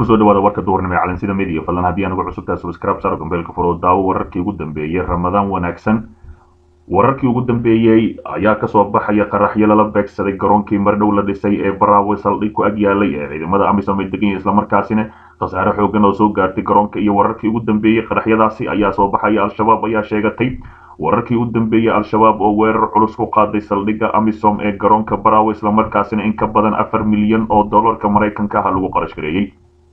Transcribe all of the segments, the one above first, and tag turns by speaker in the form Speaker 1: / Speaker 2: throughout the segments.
Speaker 1: kusoo dhawaada warka duhurnimo ee calansida media fadlan haddii anugu cusubtaa subscribe saro gambeelka furo daawo wararkii ugu dambeeyey ramadaan wanaagsan wararkii ugu dambeeyey ayaa kasoo baxaya qaraxyo lala beegsaday garoonkii mardhow la dhisay ee baraawe saldhig ku ag yaalay ee ciidamada amisom ay degan yihin islamarkaasina khasaare xoogan oo soo gaartay garoonka iyo wararkii ugu dambeeyey qaraxyadaasi ayaa soo baxaya al-shabaab ayaa sheegatay wararkii u dambeeyey al-shabaab oo weerar culus ku qaaday saldhigga amisom ee garoonka baraawe islamarkaasina in ka badan afar milyan oo dollarka maraykanka ah lagu qarash gareeyey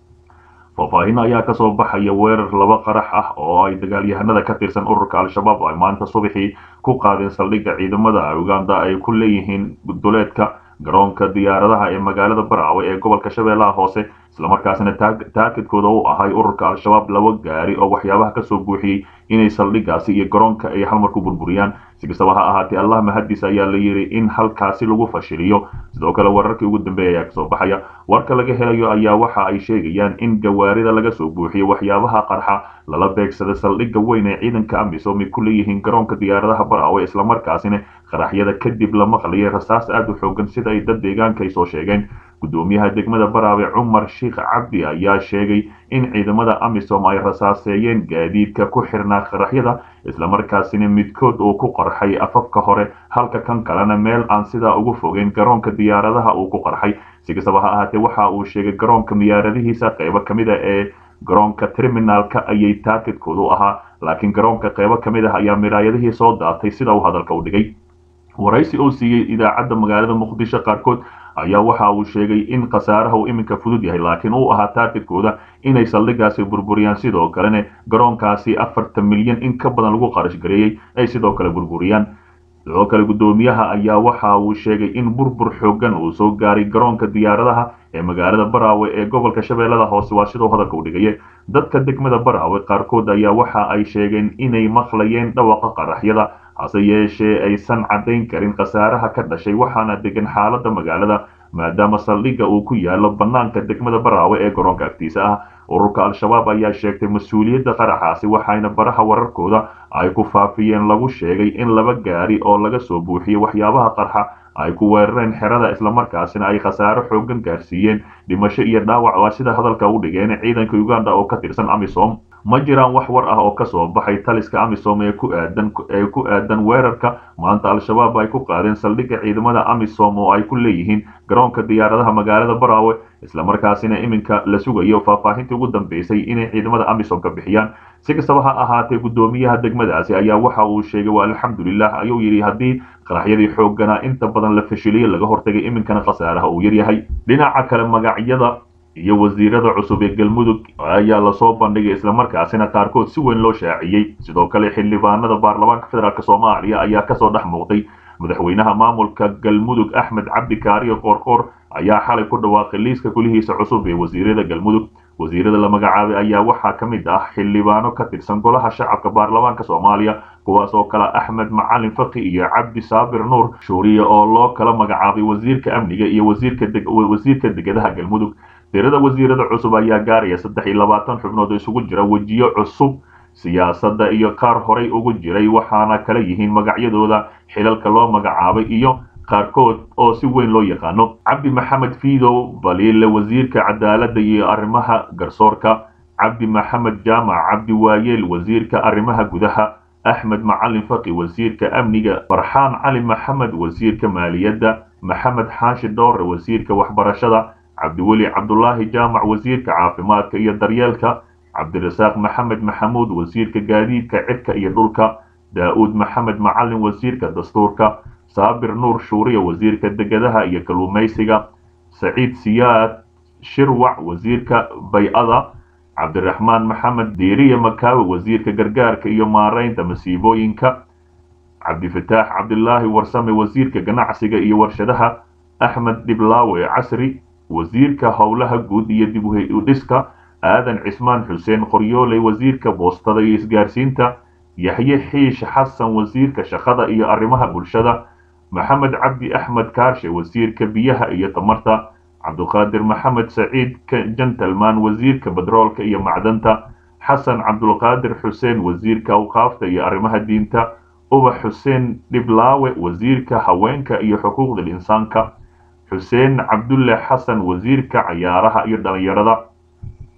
Speaker 1: faahfaahin ayaa kasoo baxaya weerar laba qarax ah oo ay dagaalyahanada ka tirsan ururka al-shabaab ay maanta subaxii ku qaadeen saldhigga ciidamada uganda ay ku leeyihiin duleedka garoonka diyaaradaha ee magaalada baraawe ee gobolka shabeellaha hoose islamarkaasina taakidkooda u ahay ururka al-shabaab laba gaari oo waxyaabaha kasoo buuxiyey inay saldhiggaasi iyo garoonka ay halmar ku burburiyaan si kastaba ha ahaatee allah mahaddiis ayaa la yidhi in halkaasi lagu fashiliyo sidoo kale wararkii ugu dambeeya ayaa kasoo baxaya warka laga helayo ayaa waxa ay sheegayaan in gawaarida laga soo buuxiyo waxyaabaha qarxa lala beegsada saldhigga weyn ee ciidanka amisom ay ku leeyihiin garoonka diyaaradaha baraawe islamarkaasina qaraxyada kadib la maqlayay rasaas aada u xoogan sida ay dad deegaanka ay soo sheegeen gudoomiyaha degmada baraawe cumar sheikh cabdi ayaa sheegay in ciidamada amisom ay rasaaseeyeen gaadiidka ku xirnaa qaraxyada islamarkaasina midkood uu ku qarxay afafka hore halka kan kalena meel aan sidaa ugu fogeyn garoonka diyaaradaha uu ku qarxay si kastaba ha ahaatee waxa uu sheegay garoonka miyaaradihiisa qaybo ka mid a ee garoonka terminaalka ayay taakidkoodu ahaa laakiin garoonka qaybo ka mid ah ayaa miraayadihii soo daatay sida uu hadalka u dhigay waraysi oo siiyey idaacadda magaalada muqdisho qaarkood ayaa waxa uu sheegay in khasaaraha uu iminka fudud yahay laakiin uu ahaa taargetkooda inay saldhiggaasi burburiyaan sidoo kalena garoonkaasi afartan milyan in ka badan lagu qarash gareeyey ay sidoo kale burburiyaan sidoo kale guddoomiyaha ayaa waxa uu sheegay in burbur xoogan uu soo gaaray garoonka diyaaradaha ee magaalada baraawe ee gobolka shabeellada hoose waa sidoo hadalka u dhigaye dadka degmada baraawe qaarkood ayaa waxa ay sheegeen inay maqlayeen dhawaqa qaraxyada hase yeeshee aysan caddayn karin khasaaraha ka dhashay waxaana degan xaaladda magaalada maadaama saldhigga uu ku yaalo bannaanka degmada baraawe ee garoonka agtiisa ah ururka al-shabaab ayaa sheegtay mas-uuliyadda qaraxaasi waxayna baraha wararkooda ay ku faafiyeen lagu sheegay in laba gaari oo laga soo buuxiyey waxyaabaha qarxa ay ku weerareen xerada islamarkaasina ay khasaaro xoogan gaarsiiyeen dhimasho iyo dhaawac waa sida hadalka u dhigeen ciidanka uganda oo ka tirsan amisom ma jiraan wax war ah oo kasoo baxay taliska amisom ee ku aadan ee ku aadan weerarka maanta al-shabaab ay ku qaadeen saldhigga ciidamada amisom oo ay ku leeyihiin garoonka diyaaradaha magaalada baraawe islamarkaasina iminka la sugayo faahfaahintii ugu dambeysay inay ciidamada amisom ka bixiyaan si kastaba ha ahaatee guddoomiyaha degmadaasi ayaa waxa uu sheegay waa alxamdulilah ayuu yidhi haddii qaraxyadii xooganaa inta badan la fashiliyey laga hortagay iminkana khasaaraha uu yaryahay dhinaca kale magacyada iyo wasiirada cusub ee galmudug ayaa lasoo bandhigay islamarkaasina qaarkood si weyn loo shaaciyey sidoo kale xildhibaanada baarlamaanka federaalk soomaaliya ayaa kasoo dhex muuqday madaxweynaha maamulka galmudug axmed cabdi kaariyo qoorqoor ayaa xalay ku dhawaaqay liiska kulihiisa cusub ee wasiirada galmudug wasiirada la magacaabay ayaa waxaa ka mid ah xildhibaano ka tirsan golaha shacabka baarlamaanka soomaaliya kuwaas oo kale axmed macalin faki iyo cabdi saabir nuur shuuriye oo loo kala magacaabay wasiirka amniga iyo wasiirka degadaha galmudug tirada wasiirada cusub ayaa gaaraya saddex iyo labaatan xubnood oo isugu jira wejiyo cusub siyaasadda iyo qaar horay ugu jiray waxaana kala yihiin magacyadooda xilalka loo magacaabay iyo qaarkood oo si weyn loo yaqaano cabdi maxamed fiidow baliile wasiirka cadaaladda iyo arrimaha garsoorka cabdi maxamed jaamac cabdi waayeel wasiirka arrimaha gudaha axmed macalin faqi wasiirka amniga farxaan cali maxamed wasiirka maaliyadda maxamed xaashi dhoore wasiirka waxbarashada cabdiweli cabdulaahi jaamac wasiirka caafimaadka iyo daryeelka cabdirasaaq maxamed maxamuud wasiirka gaadiidka cidka iyo dhulka daa-uud maxamed macalin wasiirka dastuurka saabir nuur shuuriya wasiirka degadaha iyo kalluumaysiga saciid siyaad shirwac wasiirka bay-ada cabdiraxmaan maxamed diiriye makaawe wasiirka gargaarka iyo maaraynta masiibooyinka cabdifataax cabdilaahi warsame wasiirka ganacsiga iyo warshadaha axmed dhiblaawe casri wasiirka howlaha guud iyo dib u dhiska aadan cismaan xuseen qoryooley wasiirka boostada iyo isgaarsiinta yaxye xiish xasan wasiirka shaqada iyo arrimaha bulshada maxamed cabdi axmed kaarshe wasiirka biyaha iyo tamarta cabduqaadir maxamed saciid gentleman wasiirka bedroolka iyo macdanta xasan cabdulqaadir xuseen wasiirka awqaafta iyo arrimaha diinta ubax xuseen dhiblaawe wasiirka haweenka iyo xuquuqda insaanka xuseen cabdulle xasan wasiirka cayaaraha iyo dhalinyarada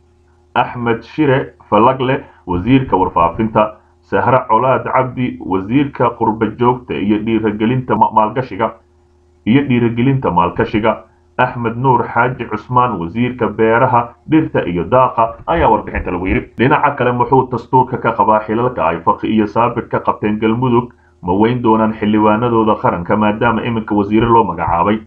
Speaker 1: axmed shire falagle wasiirka warfaafinta sahre colaad cabdi wasiirka qurba joogta iyo dhiiragelinta maalgashiga iyo dhiiragelinta maalkashiga axmed nuur xaaji cusmaan wasiirka beeraha dhirta iyo daaqa ayaa warbixinta lagu yidhi dhinaca kale muxuu dastuurka ka qabaa xilalka ay faqi iyo saabir ka qabteen galmudug ma weyn doonaan xildhibaanadooda qaranka maadaama iminka wasiire loo magacaabay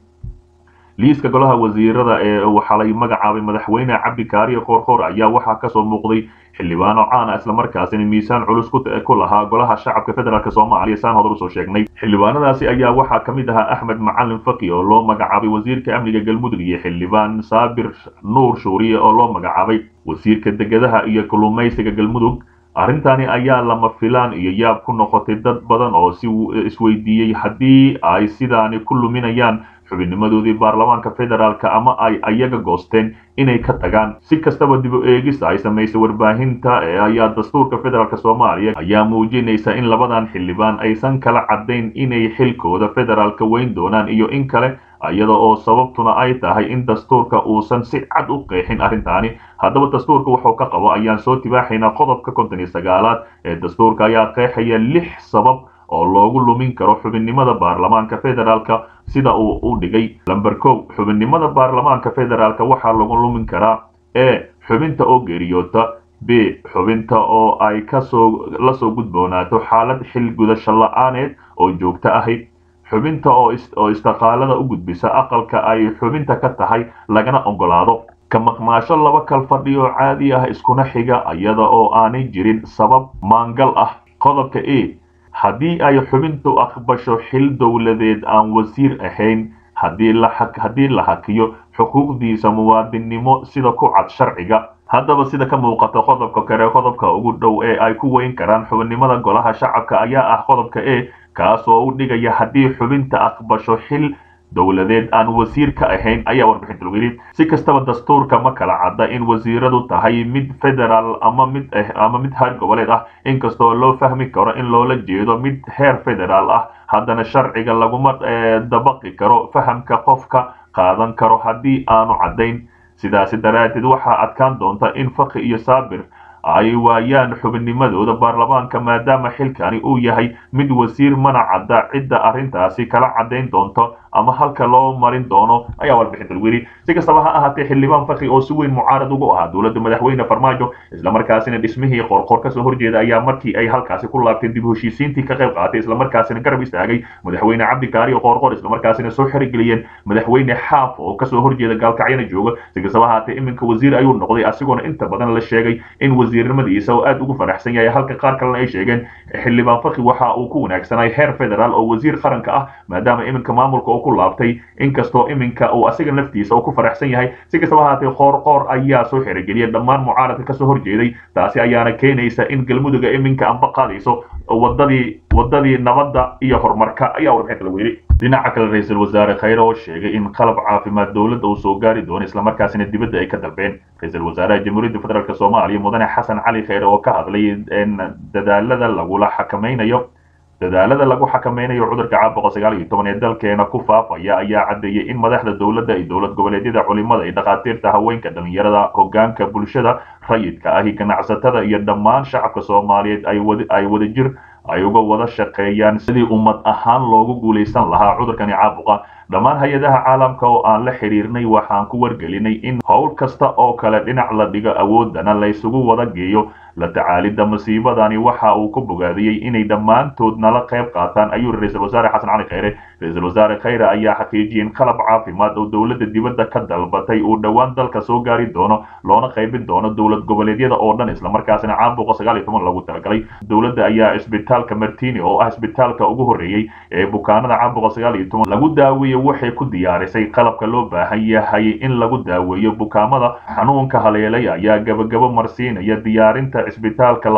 Speaker 1: liiska golaha wasiirada ee waxaa lay magacaabay madaxweyne cabdi kaariye koorkoor ayaa waxaa kasoo muuqday xildhibaano caana islamarkaasina miisaan culus ku lahaa golaha shacabka federaalk soomaaliya saan hodar usoo sheegnay xildhibaanadaasi ayaa waxaa ka mid ahaa axmed macalin faki oo loo magacaabay wasiirka amniga galmudug iyo xildhibaan saabir nuur shuuriye oo loo magacaabay wasiirka degadaha iyo kalluumaysiga galmudug arrintani ayaa lama filaan iyo yaab ku noqotay dad badan oo si isweydiiyey haddii ay sidaani ku luminayaan xubinnimadoodii baarlamaanka federaalk ama ay ayaga goosteen inay ka tagaan si kastaba dib u eegista ay samaysay warbaahinta ee ayaa dastuurka federaalk soomaaliya ayaa muujinaysa in labadan xildhibaan aysan kala caddayn inay xilkooda federaalka weyn doonaan iyo in kale iyada oo sababtuna ay tahay in dastuurka uusan si cad u qeexin arrintaani haddaba dastuurka wuxuu ka qabo ayaan soo tibaaxaynaa qodobka konton iyo sagaalaad ee dastuurka ayaa qeexaya lix sabab oo loogu lumin karo xubinnimada baarlamaanka federaalka sida uu u dhigay lamber kow xubinnimada baarlamaanka federaalka waxaa lagu lumin karaa e xubinta oo geeriyoota b xubinta oo ay kasoo lasoo gudboonaato xaalad xil gudasho la-aaneed oo joogto ahayd xubinta oo istiqaalada u gudbisa aqalka ay xubinta ka tahay lagana ogolaado ka maqnaasho laba kal fadhi oo caadi ah iskuna xiga iyada oo aanay jirin sabab maangal ah qodobka e haddii ay xubintu aqbasho xil dowladeed aan wasiir ahayn haddii la hakiyo xuquuqdiisa muwaadinnimo sida ku cad sharciga haddaba sida ka muuqata qodobka kale qodobka ugu dhow ee ay ku weyn karaan xubinnimada golaha shacabka ayaa ah qodobka e kaasoo u dhigaya haddii xubinta aqbasho xil dowladeed aan wasiir ka ahayn ayaa warbixinta lagu yidhi si kastaba dastuurka ma kala cadda in wasiiradu tahay mid federaal ama mid ama mid heer goboleed ah inkastoo loo fahmi karo in loola jeedo mid heer federaal ah haddana sharciga laguma dabaqi karo fahamka qofka qaadan karo haddii aanu caddayn sidaasi daraaddeed waxaa adkaan doonta in faqi iyo saabir ay waayaan xubinnimadooda baarlamaanka maadaama xilkani uu yahay mid wasiir mana cadda cidda arrintaasi kala caddayn doonto ama halka loo marin doono ayaa warbixinta lagu yidhi si kastaba ha ahaatee xildhibaan fakri oo si weyn mucaarad ugu ahaa dowladda madaxweyne farmaajo islamarkaasina dhismihii qorqor kasoo horjeeda ayaa markii ay halkaasi ku laabteen dib heshiisiintii ka qayb qaatay islamarkaasina garab istaagay madaxweyne cabdi kaariyo qorqor islamarkaasina soo xerigeliyeen madaxweyne xaaf oo kasoo horjeeda gaalkacyana jooga si kastaba ahaatee iminka wasiir ayuu noqday asigoona inta badan la sheegay in wasiirnimadiisa oo aad ugu faraxsan yahay halka qaar kalena ay sheegeen xildhibaan fakri waxa uu ku wanaagsanay heer federaal oo wasiir qaranka ah maadaama iminka maamulka ku laabtay inkastoo iminka uu asiga naftiisa uu ku faraxsan yahay si kastaba ahaatee qoorqoor ayaa soo xerogeliyay dhammaan mucaaradka kasoo horjeeday taasi ayaana keenaysa in galmuduga iminka anba qaadayso wadadii wadadii nabadda iyo horumarka ayaa warbixinta lagu yidhi dhinaca kale ra-iisul wasaare khayre oo sheegay in qalab caafimaad dowladda uu soo gaari doono islamarkaasina dibadda ay ka dalbeen ra-iisul wasaaraha jamhuuriyadda federaalk soomaaliya mudane xasan cali khayre oo ka hadlay dadaalada lagula xakamaynayo dadaalada lagu xakameynayo cudurka caabuqa sagaal iyo toban ee dalkeena ku faafaya ayaa caddeeyey in madaxda dowladda iyo dowlad goboleedyada culimada iyo dhakhaatiirta haweenka dhalinyarada hogaanka bulshada rayidka ahi ganacsatada iyo dhammaan shacabka soomaaliyeed ay wadajir ay uga wada shaqeeyaan sidii ummad ahaan loogu guulaysan lahaa cudurkani caabuqa dhammaan hay-adaha caalamka oo aan la xidhiirnay waxaan ku wargelinay in howl kasta oo kale dhinac la dhigo awoodana laysugu wada geeyo la tacaalidda masiibadani waxa uu ku bogaadiyey inay dhammaantood nala qayb qaataan ayuu ra-iisul wasaare xasan cali khayre ra-iisul wasaare khayre ayaa xaqiijiyey in qalab caafimaad oo dowladda dibadda ka dalbatay uu dhowaan dalka soo gaari doono loona qaybin doono dowlad goboleedyada oo dhan islamarkaasina caabuqa sagaal iyo toban lagu talagalay dowladda ayaa isbitaalka martini oo ah isbitaalka ugu horreeyey ee bukaanada caabuqa sagaal iyo toban lagu daaweeye waxay ku diyaarisay qalabka loo baahan yahay in lagu daaweeyo bukaamada xanuunka haleelay ayaa gabagabo marsiinaya diyaarinta isbitaalka labaad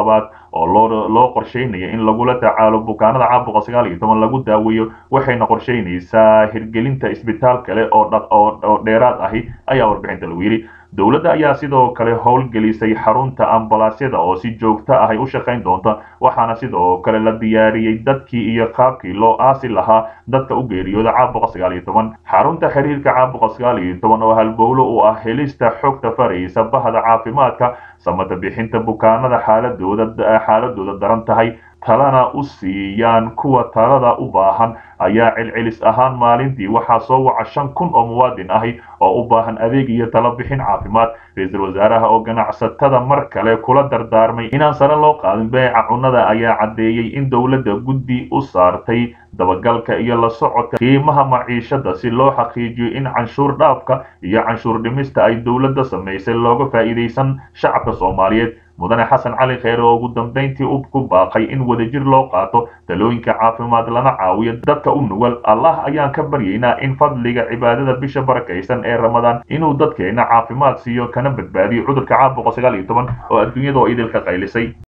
Speaker 1: oo loo loo qorsheynaya in lagula tacaalo bukaanada caabuqa sagaal iyo toban lagu daaweeyo waxayna qorsheynaysaa hirgelinta isbitaal kale oo oo dheeraad ahi ayaa warbixinta lagu yidhi dowladda ayaa sidoo kale howlgelisay xarunta ambalaasyada oo si joogto ah ay u shaqayn doonta waxaana sidoo kale la diyaariyey dadkii iyo qaabkii loo aasi lahaa dadka u geeriyooda caabuqa sagaal iyo toban xarunta xiriirka caabuqa sagaal iyo toban oo halbowlo u ah helista xogta faraysa bahda caafimaadka samata bixinta bukaanada xaaladooda xaaladooda daran tahay talana u siiyaan kuwa talada u baahan ayaa celcelis ahaan maalintii waxaa soo waca shan kun oo muwaadin ahi oo u baahan adeeg iyo talo bixin caafimaad ra-iisul wasaaraha oo ganacsatada mar kale kula dardaarmay inaan sare loo qaadin beeca cunnada ayaa caddeeyey in dowladda guddi u saartay dabagalka iyo la socodka qiimaha maciishada si loo xaqiijiyo in canshuur dhaafka iyo canshuur dhimista ay dowladda samaysay looga faa'iidaysan shacabka soomaaliyeed mudane xasan cali kheyre oo ugu dambayntii u ku baaqay in wadajir loo qaato talooyinka caafimaad lana caawiyo dadka u nugul allah ayaan ka baryaynaa in fadliga cibaadada bisha barakaysan ee ramadaan inuu dadkeena caafimaad siiyo kana badbaadiyo cudurka caabuqa sagaal iyo toban oo adduunyada oo idilka qaylisay